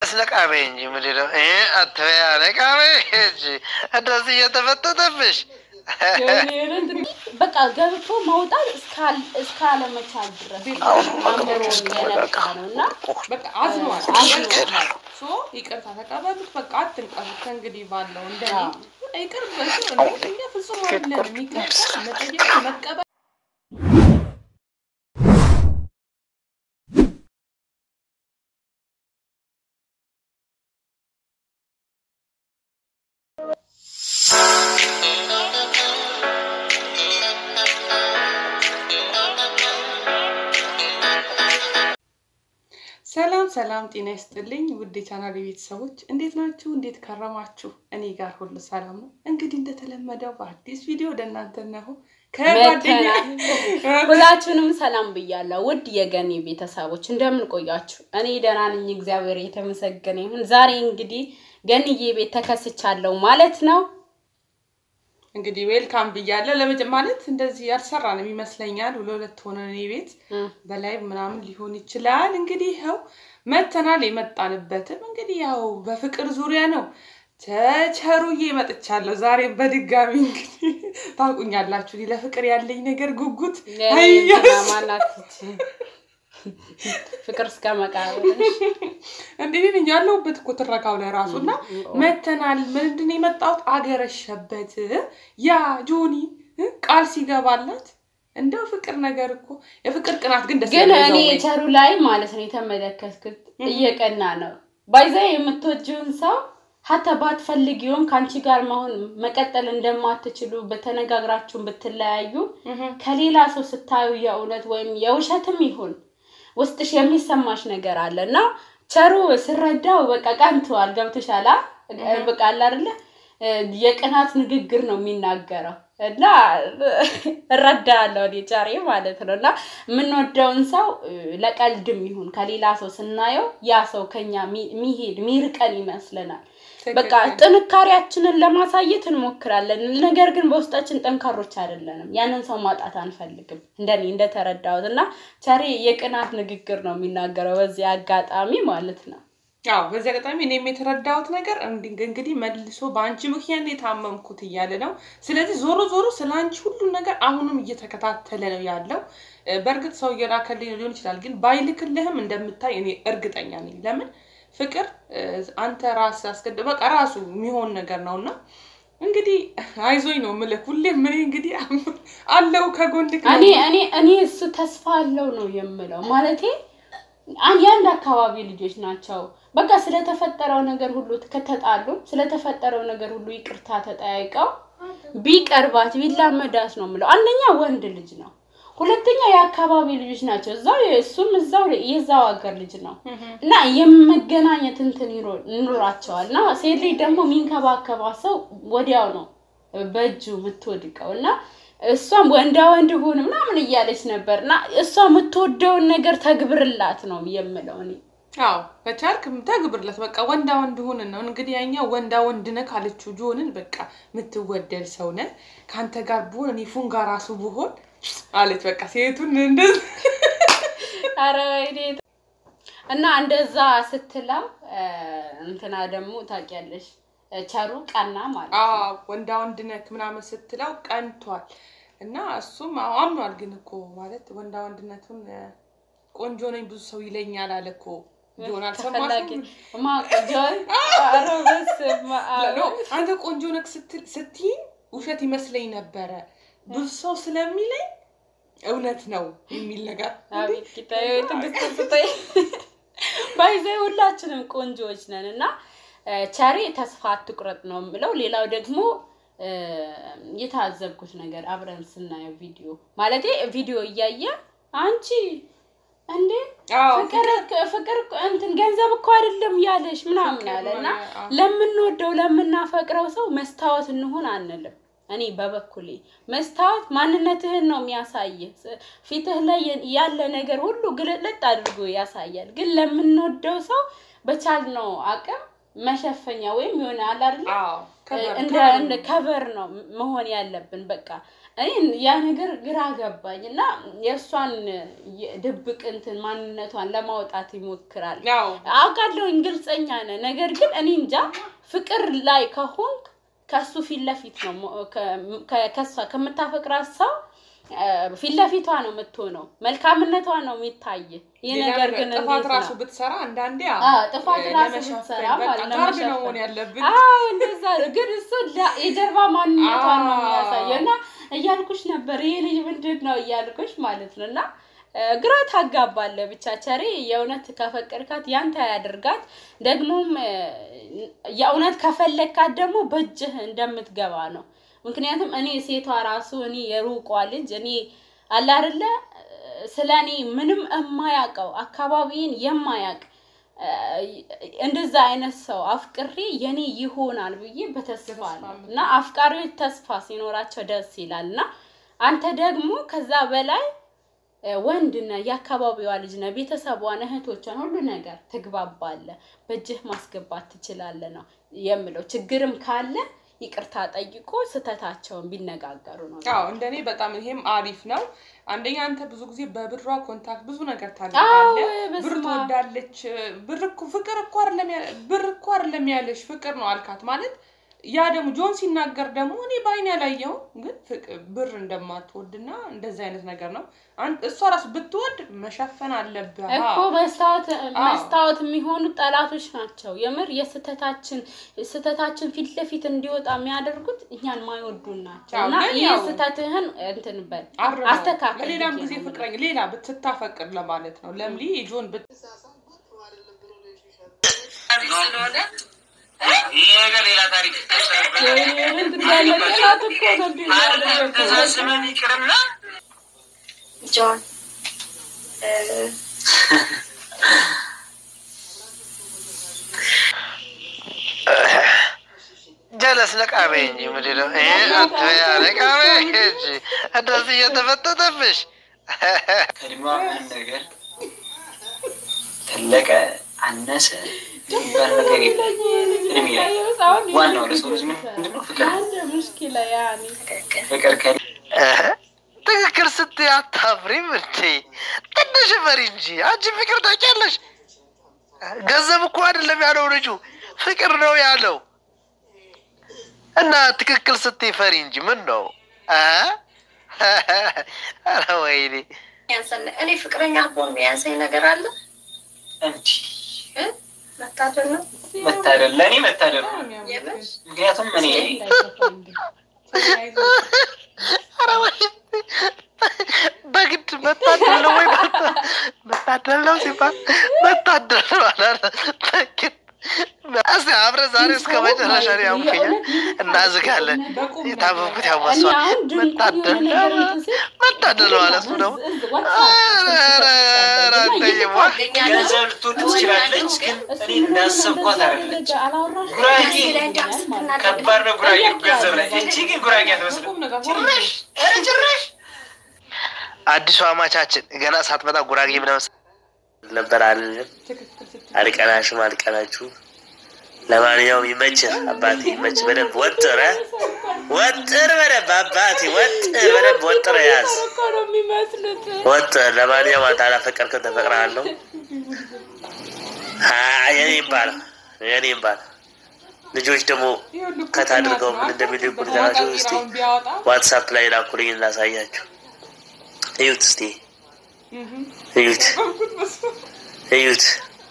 ነቃቤ እንጂ ምንድን ነው ይሄ አትበያ ነቃቤ እንጂ እንደዚህ እየተፈተተብሽ በቃ ገብቶ መውጣት እስካለመቻል ድረስ አምሮ የነቃ ነው እና በቃ አዝኗል። አዝኗል። ሶ ይቅርታ ተቀበሉት። በቃ አትንቀሩት። ከእንግዲህ ባለው እንደኔ ይቅር በሱ እኛ ፍጹም አይደለም። ይቅርታ መጠየቅ መቀበል ሰላም ሰላም፣ ጤና ይስጥልኝ ውድ የቻናል ቤተሰቦች እንዴት ናችሁ? እንዴት ከረማችሁ? እኔ ጋር ሁሉ ሰላም ነው። እንግዲህ እንደተለመደው በአዲስ ቪዲዮ ወደ እናንተ ነው ከጓደኛ ሁላችሁንም ሰላም ብያለሁ። ውድ የገኒ ቤተሰቦች እንደምን ቆያችሁ? እኔ ደህና ነኝ፣ እግዚአብሔር የተመሰገነ ይሁን። ዛሬ እንግዲህ ገኒዬ ቤት ተከስቻለሁ ማለት ነው። እንግዲህ ዌልካም ብያለሁ። ለመጀ ማለት እንደዚህ ያልሰራንም ይመስለኛል። ለሁለት ሆነ እኔ ቤት በላይ ምናምን ሊሆን ይችላል። እንግዲህ ይኸው መተናል። የመጣንበትም እንግዲህ ያው በፍቅር ዙሪያ ነው። ተቸሩዬ መጥቻለሁ ዛሬ በድጋሚ እንግዲህ ታውቁኛላችሁ፣ እኔ ለፍቅር ያለኝ ነገር ጉጉት ማናት ፍቅር እስከ መቃብር እንዲህ ነኝ ያለሁበት እኮ ትረካው ላይ ራሱ እና መተናል። ምንድን ነው የመጣሁት አገረሸበት ያ ጆኒ ቃል ሲገባላት እንደው ፍቅር ነገር እኮ የፍቅር ቅናት ግን ደስ ግን ያለው እኔ እዛው ላይ። ቸሩ ላይ ማለት ነው የተመለከትኩት እየቀና ነው። ባይዛ የምትወጂውን ሰው ሀተ ባትፈልጊውም ከአንቺ ጋር መሆን መቀጠል እንደማትችሉ በተነጋግራችሁን ብትለያዩ ከሌላ ሰው ስታዩ የእውነት ወይም የውሸትም ይሁን ውስጥሽ የሚሰማሽ ነገር አለ እና ቸሩ ስረዳው በቃ ቀንተዋል። ገብቶሻል? በቃ አለ አይደለ የቅናት ንግግር ነው የሚናገረው እና እረዳለሁ እኔ ጨሬ ማለት ነው። እና የምንወደውን ሰው ለቀልድም ይሁን ከሌላ ሰው ስናየው ያ ሰው ከኛ ሚሄድ ሚርቀን ይመስለናል። በቃ ጥንካሬያችንን ለማሳየት እንሞክራለን። ነገር ግን በውስጣችን ጠንካሮች አይደለንም። ያንን ሰው ማጣት አንፈልግም። እንደኔ እንደተረዳሁት እና ቸሬ የቅናት ንግግር ነው የሚናገረው በዚህ አጋጣሚ ማለት ነው። አዎ በዚህ አጋጣሚ እኔም የተረዳሁት ነገር እንዲ- እንግዲህ መልሶ በአንቺ ምክንያት ነው የታመምኩት እያለ ነው። ስለዚህ ዞሮ ዞሮ ስለ አንቺ ሁሉን ነገር አሁንም እየተከታተለ ነው ያለው። እ፣ በእርግጥ ሰው እየላከልኝ ሊሆን ይችላል፣ ግን ባይልክልህም እንደምታይ እኔ እርግጠኛ ነኝ። ለምን ፍቅር እ፣ አንተ ራስ አስገድ በቃ ራሱ የሚሆን ነገር ነው እና እንግዲህ አይዞኝ ነው የምልህ ሁሌም እኔ እንግዲህ አለው ከጎንክ ነው። እኔ እኔ እኔ እሱ ተስፋ አለው ነው የምለው ማለቴ አን- የአንድ አካባቢ ልጆች ናቸው። በቃ ስለተፈጠረው ነገር ሁሉ ከተጣሉ ስለተፈጠረው ነገር ሁሉ ይቅርታ ተጠያይቀው ቢቀርባት ቢላመዳት ነው የምለው። አንደኛ ወንድ ልጅ ነው፣ ሁለተኛ የአካባቢ ልጆች ናቸው። እዛው እሱም እዛው የዛው ሀገር ልጅ ነው እና የመገናኘት እንትን ይሮ- ይኖራቸዋል እና ሴት ልጅ ደግሞ የሚንከባከባ ሰው ወዲያው ነው በእጁ የምትወድቀው እና እሷም ወንዳ ወንድ ሁን ምናምን እያለች ነበር እና እሷ የምትወደውን ነገር ተግብርላት ነው የምለው እኔ። አዎ ከቻልክ ተግብርለት በቃ ወንዳ ወንድ ሁን ነው እንግዲህ ያኛው ወንዳ ወንድ ነህ ካለችው ጆንን በቃ የምትወደድ ሰው ነህ ከአንተ ጋር ብሆን እኔ ፉንጋ ራሱ ብሆን አለች በቃ ሴቱን እንደዚህ ኧረ ወይኔ እና እንደዛ ስትለው እ፣ እንትና ደግሞ ታውቂያለሽ እ፣ ቸሩ ቀና ማለት ነው። አዎ ወንዳ ወንድ ነህ ምናምን ስትለው ቀንቷል እና እሱም አዎ አምኗል ግን እኮ ማለት ወንዳ ወንድነቱን እ፣ ቆንጆ ነኝ ብዙ ሰው ይለኛል አለ እኮ ጆን ተፈላጊ አልሰማሽም ማ ጆን ኧረ በስመ አብ። ኖ አንተ ቆንጆ ነህ ስትል ስትይኝ ውሸት ይመስለኝ ነበረ ብዙ ሰው ስለሚለኝ እውነት ነው የሚል ነገር አቤት ጌታዬ ወይ ትዕግስት ስጠኝ። ባይዘ ሁላችንም ቆንጆዎች ነን እና እ፣ ቸሬ ተስፋ አትቁረጥ ነው የምለው። ሌላው ደግሞ እ፣ የታዘብኩት ነገር አብረን ስናየው ቪዲዮ ማለቴ ቪዲዮ እያየ አንቺ እንዴ አዎ ፍቅር ፍቅር እኮ እንትን ገንዘብ እኮ አይደለም ያለሽ ምናምን ፍቅር አለ እና ሆነ፣ አዎ። ለምንወደው ለምናፈቅረው ሰው መስታወት እንሁን አንልም። እኔ በበኩሌ መስታወት ማንነትህን ነው የሚያሳይህ። ፊትህ ላይ ያለ ነገር ሁሉ ግልጥልጥ አድርጎ ያሳያል። ግን ለምንወደው ሰው በቻልነው አቅም መሸፈኛ ወይም የሆነ አለ አይደለ አዎ ከበር- እንደ ከበር እንደ ነው። ከቨር ነው መሆን ያለብን። በቃ እኔ ያ ነገር ግራ ገባኝ እና የእሷን ድብቅ እንትን ማንነቷን ለማውጣት ይሞክራል። ያው አውቃለሁኝ ግልጸኛ ነህ። ነገር ግን እኔ እንጃ ፍቅር ላይ ከሆንክ ከሱ ፊት ለፊት ነው ሞ- ከ- ከ- ከሷ ከምታፈቅራት ሰው እ፣ ፊት ለፊቷ ነው የምትሆነው። መልካምነቷ ነው የሚታይ። ይህ ሌላ ነገር ነገር ግን ጥፋት እንዴት ራሱ ነው? ብትሰራ አንዳንዴ አዎ፣ ጥፋት እ፣ ራሱ ለመሸፈን ብትሰራ በቃ ማለት ነው ጋርድ ነው ለመሸፈን። መሆን ያለብን። አዎ እንደዛ ነው። ግን እሱ ላ- የጀርባ ማንነቷን ነው አዎ። የሚያሳየው እና እያልኩሽ ነበር ይሄ ልጅ ምንድን ነው እያልኩሽ ማለት ነው እና እ፣ ግራ ታጋባለህ። ብቻ ቸሬ የእውነት ከፈቀድካት ያንተ ያደርጋት። ደግሞም እ፣ የእውነት ከፈለግካት ደግሞ በእጅህ እንደምትገባ ነው። ምክንያቱም እኔ ሴቷ ራሱ እኔ የሩቋ ልጅ እኔ አለ አይደለ ስለ እኔ ምንም የማያውቀው አካባቢን የማያውቅ እ፣ እንደዛ አይነት ሰው አፍቅሬ የኔ ይሆናል ብዬ በተስፋ ነው እና አፍቃሪዎች ተስፋ ሲኖራቸው ደስ ይላል እና አንተ ደግሞ ከዛ በላይ እ፣ ወንድ ነህ፣ የአካባቢዋ ልጅ ነህ፣ ቤተሰቧን፣ እህቶቿን ሁሉ ነገር ትግባባለህ፣ በእጅህ ማስገባት ትችላለህ ነው የምለው። ችግርም ካለ ይቅርታ ጠይቆ ስህተታቸውን ቢነጋገሩ ነው። አዎ እንደኔ በጣም ይሄም አሪፍ ነው። አንደኛ አንተ ብዙ ጊዜ በብሯ ኮንታክት ብዙ ነገር አዎ ታደርጋለህ። ብር በስመ አብ። ትወዳለች። ብር እኮ ፍቅር እኮ አይደለም ያ- ብር እኮ አይደለም ያለሽ ፍቅር ነው አልካት ማለት ያ ደግሞ ጆን ሲናገር ደግሞ እኔ በአይኔ ያላየሁም ግን ፍቅ- ብር እንደማትወድና እንደዚህ አይነት ነገር ነው። አን- እሷ ራሱ ብትወድ መሸፈን አለብህ። እኮ አዎ። መስታወት አዎ። መስታወት የሚሆኑ ጠላቶች ናቸው። የምር የስህተታችን ስህተታችን ፊት ለፊት እንዲወጣ የሚያደርጉት እኛን ማይወዱን ናቸው። አዎ፣ እና ግን ይህ ያው- ስህተትህን እንትን በል አርመው። አስተካክል ለሌላም ብዬ ጊዜ ነው ፍቅረኛ ሌላ ብትታፈቅር ለማለት ነው። ለምሊ ጆን ብት ይህ ነገር ሌላ ታሪክ ወይኔ እንትን ያለ ጠላት እኮ ነው እንዲህ የሚያደርገው። ተሳስበን ይቅርና ጆን እ፣ ጀለስ ለቃቤ እንጂ ምንድን ነው ይሄ አትበያ ለቃቤ እንጂ እንደዚህ እየተፈጠጠብሽ ከእድሜዋ ምንም ነገር ተለቀ አነሰ የሚባል ነገር የለም። እድሜ ላይ ዋናው ለሰው ልጅ ምንድን ነው? ፍቅር ነው። አንድ ሙሽኪላ ያኔ ትክክል ፍቅር ከ እህ፣ ትክክል ስትይ አታፍሪም እንዴ? ትንሽ ፈሪ እንጂ አንቺ ፍቅር ታውቂያለሽ። ገንዘብ እኮ አይደለም ያለው ልጁ ፍቅር ነው ያለው። እና ትክክል ስትይ ፈሪ እንጂ ምን ነው? እ? ኧረ ወይኔ ያንሰን እኔ ፍቅረኛ ቦን ያንሰኝ ነገር አለ እንዲህ እ? መታደል ነው መታደል ለእኔ መታደል ነው። የምር ምክንያቱም እኔ ኧረ ወይኔ በግድ መታደል ነው ወይ መታደል ነው ሲባል መታደል ነው አላለ በግድ እስኪ አብረን ዛሬ እስከ መጨረሻ ነው ያምኩኛል እናዝጋለን የታመምኩት ያው እኔ መስዋዕት አሁን ድንቁን የሆነ መታደል ነገር እንትን ስል መታደል ነው ማለት ነው ደግሞ ገንዘብ ልትወድ ትችላለች፣ ግን እኔ እንዳሰብኳት አይደለች። ጉራጌ ከባድ ነው ጉራጌ ገንዘብ ላይ። እቺ ግን ጉራጌ አትመስልም። ቁም ነገር ጭራሽ ኧረ ጭራሽ አዲሱ አማቻችን ገና ሳትመጣ ጉራጌ ምናምን ነበር አልልም። ትክክል ስትል አልቀናሽም አልቀናችሁ። ለማንኛውም ይመችህ አባቴ ይመችህ። በደንብ ወጥረ ወጥር በደንብ አባቴ ወጥር በደንብ ወጥረ ያዝ እኮ ነው የሚመስሉት። ወጥር። ለማንኛውም አንተ አላፈቀርከው ተፈቅረሃለሁ። አይ የኔ ይባላል የኔ ይባላል። ልጆች ደግሞ ይኸውልህ እኮ ከት አድርገው ጥናት ምን ነው። እንደሚልኩ አንተ ልገራችሁ በኋላ እስቲ ጤናውን ቢያወጣ ዋትሳፕ ላይ ላኩልኝ እናሳያችሁ። እዩት እስቲ እህም፣ እዩት በኩት በሱ እዩት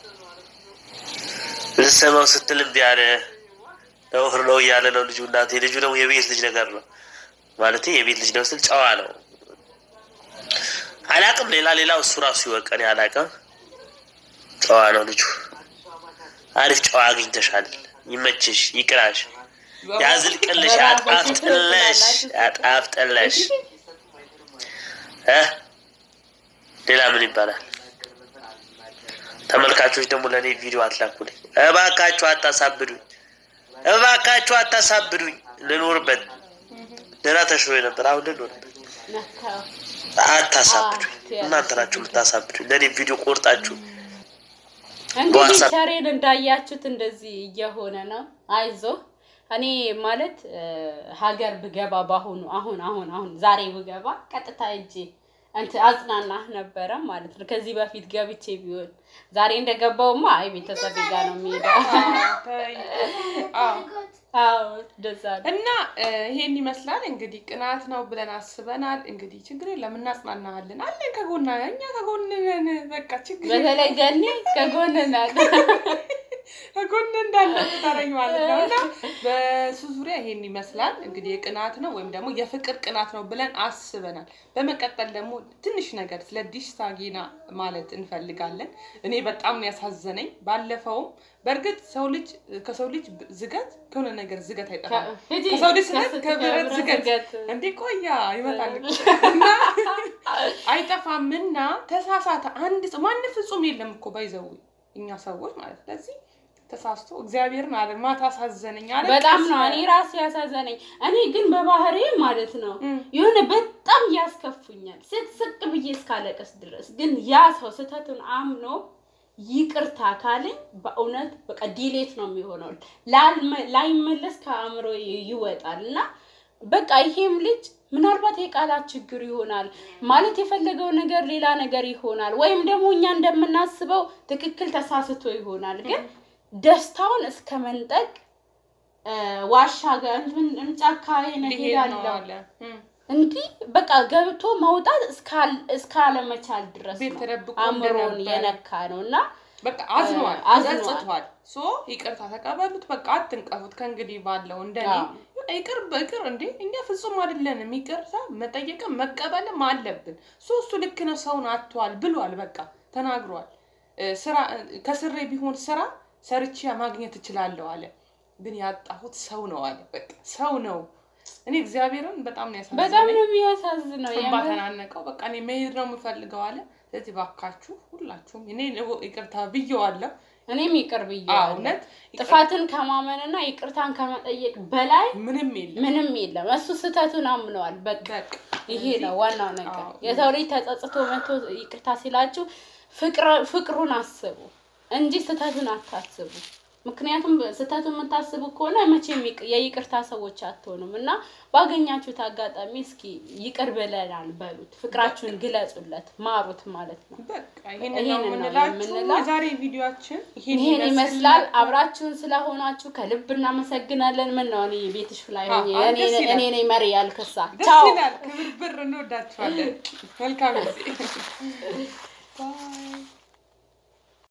ልሰማው ስትል እምቢ አለ። ነውር ነው እያለ ነው ልጁ። እናቴ ልጁ ደግሞ የቤት ልጅ ነገር ነው ማለት የቤት ልጅ ነው ስል ጨዋ ነው። አላቅም ሌላ ሌላ እሱ ራሱ ይወቀን አላቅም። ጨዋ ነው ልጁ። አሪፍ ጨዋ አግኝተሻል። ይመችሽ፣ ይቅናሽ፣ ያዝልቅልሽ፣ ያጣፍጥለሽ፣ ያጣፍጥለሽ። እ ሌላ ምን ይባላል? ተመልካቾች ደግሞ ለእኔ ቪዲዮ አትላኩልኝ እባካችሁ፣ አታሳብዱኝ፣ እባካችሁ አታሳብዱኝ። ልኖርበት ደህና ተሽሎ ነበር፣ አሁን ልኖርበት። ነካው። አታሳብዱኝ፣ እናንተ ናችሁ የምታሳብዱኝ። ለእኔ ቪዲዮ ቆርጣችሁ እንግዲህ በዋትሳፕ- ቸሬን እንዳያችሁት እንደዚህ እየሆነ ነው። አይዞ እኔ ማለት እ፣ ሀገር ብገባ በአሁኑ አሁን አሁን አሁን ዛሬ ብገባ ቀጥታ እጄ እንትን አጽናናህ ነበረ ማለት ነው። ከዚህ በፊት ገብቼ ቢሆን ዛሬ እንደገባውማ አይ ቤተሰብ ጋር ነው የሚሄደው። ተይ። አዎ። አዎ እንደዛ ነው። እና እ፣ ይሄን ይመስላል እንግዲህ ቅናት ነው ብለን አስበናል። እንግዲህ ችግር የለም እናጽናናሃለን፣ አለን ከጎና እኛ ከጎን ነን። በቃ ችግር የለም። በተለይ ገኒ ከጎን ናት። ከጎን እንዳለ ታረኝ ማለት ነው። እና በሱ ዙሪያ ይሄን ይመስላል እንግዲህ የቅናት ነው ወይም ደግሞ የፍቅር ቅናት ነው ብለን አስበናል። በመቀጠል ደግሞ ትንሽ ነገር ስለ ዲሽታ ጌና ማለት እንፈልጋለን። እኔ በጣም ነው ያሳዘነኝ። ባለፈውም በእርግጥ ሰው ልጅ ከሰው ልጅ ዝገት ከሆነ ነገር ዝገት አይጠፋም። ሂጂ፣ ከሰው ልጅ ስለት ከስ- ከብረት ዝገት ዝገት። እንዴ ቆያ ይመጣል እኮ። እና አይጠፋም እና ተሳሳተ አንድ ሰው ማንም ፍጹም የለም እኮ ባይዘው እኛ ሰዎች ማለት ስለዚህ ተሳስቶ እግዚአብሔርን አለ ማታ አሳዘነኝ አለ በጣም ነው እኔ ራሴ ያሳዘነኝ። እኔ ግን በባህሬ ማለት ነው እም። የሆነ በጣም ያስከፉኛል ስቅስቅ ብዬ እስካለቀስ ድረስ። ግን ያ ሰው ስህተቱን አምኖ ይቅርታ ካለኝ በእውነት በቃ ዲሌት ነው የሚሆነው፣ ላልመ- ላይመለስ ከአእምሮ ይወጣል እና በቃ ይሄም ልጅ ምናልባት የቃላት ችግር ይሆናል ማለት የፈለገው ነገር ሌላ ነገር ይሆናል፣ ወይም ደግሞ እኛ እንደምናስበው ትክክል ተሳስቶ ይሆናል። ግን ደስታውን እስከ መንጠቅ እ፣ ዋሻ ጋር እንትን ጫካ ሊሄድ ነው ሄዳለሁ አለ እም። እንዲህ በቃ ገብቶ መውጣት እስካል- እስካለመቻል ድረስ ቤት ነው ተደብቆ አእምሮን እንደነበረ። የነካ ነው እና በቃ አዝኗል፣ አዝኗል። ተጸጽቷል። ሶ ይቅርታ ተቀበሉት። በቃ አትንቀፉት። ከእንግዲህ ባለው እንደኔ አዎ። ይቅር በይቅር እንዴ እኛ ፍጹም አይደለንም። ይቅርታ መጠየቅም መቀበልም አለብን። ሶ እሱ ልክ ነው፣ ሰውን አጥቷል ብሏል። በቃ ተናግሯል። እ፣ ስራ ከስሬ ቢሆን ስራ ሰርቼ ማግኘት እችላለሁ አለ። ግን ያጣሁት ሰው ነው አለ። በቃ ሰው ነው። እኔ እግዚአብሔርን በጣም ነው በጣም ያሳዝነኝ። ነው የሚያሳዝነው። እንባ የምር ተናነቀው። በቃ እኔ መሄድ ነው የምፈልገው አለ። ስለዚህ ባካችሁ ሁላችሁም እኔ ይቅርታ ብየዋለሁ። እኔም ይቅር አዎ፣ ብዬዋለሁ። እውነት ይቅር- ጥፋትን ከማመንና ይቅርታን ከመጠየቅ በላይ ምንም የለም። ምንም የለም። እሱ ስህተቱን አምነዋል። በቃ በቃ ይሄ ነው ዋናው ነገር። አዎ። የሰው ልጅ ተጸጽቶ መቶ ይቅርታ ሲላችሁ ፍቅር- ፍቅሩን አስቡ እንጂ ስህተቱን አታስቡ። ምክንያቱም ስህተቱን የምታስቡ ከሆነ መቼም ይቅ- የይቅርታ ሰዎች አትሆኑም እና ባገኛችሁት አጋጣሚ እስኪ ይቅር ብለናል በሉት፣ ፍቅራችሁን ግለጹለት፣ ማሩት ማለት ነው። በቃ ይሄንን ነው ይሄንን ነው የምንላችሁ። የምንለው። የዛሬ ቪዲዮአችን ይሄን ይሄን ይመስል ይመስላል። ነበር። አብራችሁን ስለሆናችሁ ከልብ እናመሰግናለን። ምን ነው እኔ ቤትሽ ላይ ሆኜ አዎ፣ እኔ ደስ ይላል። እኔ ነኝ መሪ ያልክሳ። ደስ ቻው ይላል። ክብር ብር እንወዳችኋለን። መልካም ጊዜ ባይ